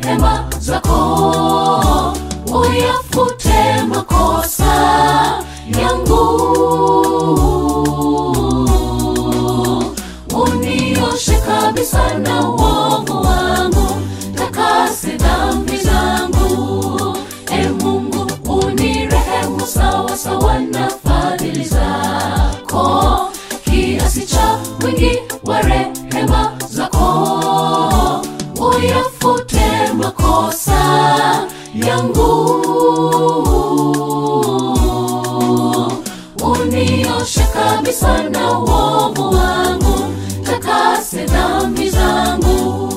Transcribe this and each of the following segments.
rehema zako uyafute makosa yangu unioshe kabisa na uovu wangu takase dhambi zangu e mungu unirehemu sawa sawa na fadhili zako kiasi cha wingi wa rehema zako uyafute makosa yangu unioshe kabisa na uovu wangu takase dhambi zangu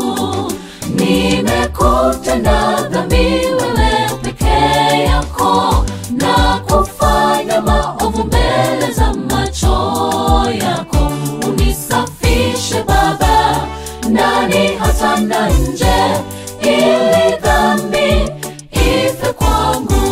nimekutenda dhambi wewe peke yako na kufanya maovu mbele za macho yako unisafishe baba ndani hata na nje ili dhambi ife kwangu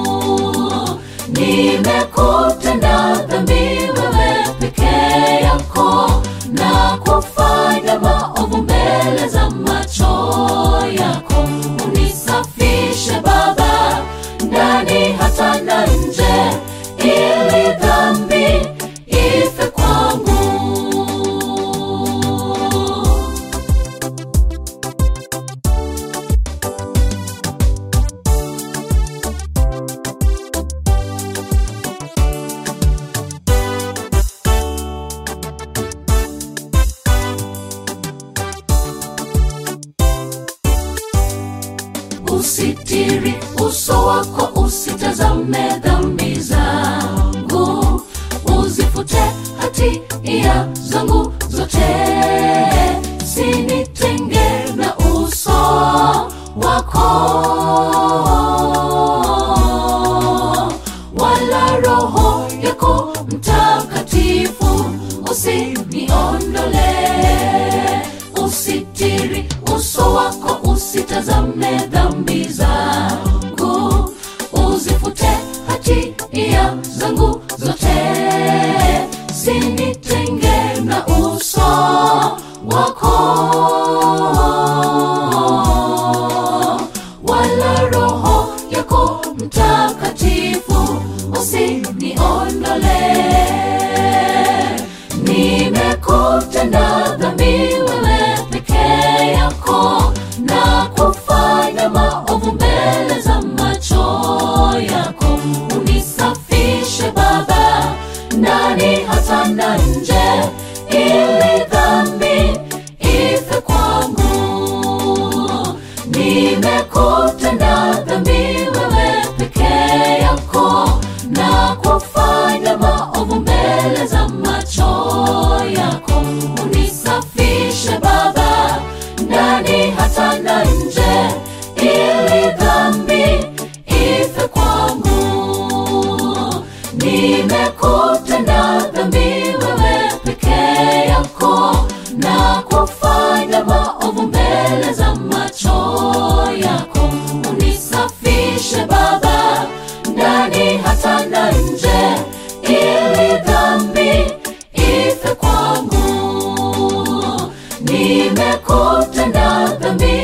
nimekutenda dhambi wewe peke yako na kufanya maovu mbele za macho yako unisafishe baba ndani hata na nje ili dhambi ife kwangu usitiri uso wako usitazame dhambi zangu uzifute hatia zangu zote sinitenge na uso wako wala roho yako mtakatifu usiniondole usitiri uso wako usitazame dhambi zangu uzifute hatia zangu zote sinitenge na uso wako wala roho yako mtakatifu usiniondole nimekutenda dhambi wewe peke yako na kufanya maovu mbele za macho yako unisafishe baba ndani hata na nje ili dhambi ife kwangu nimekutenda dhambi wewe peke yako na kufanya maovu mbele za macho yako unisafishe baba ndani hata na nje ili dhambi ife kwangu nimekutenda dhambi wewe peke yako na kufanya maovu mbele za macho yako unisafishe baba ndani hata na nje ili dhambi ife kwangu nimekutenda dhambi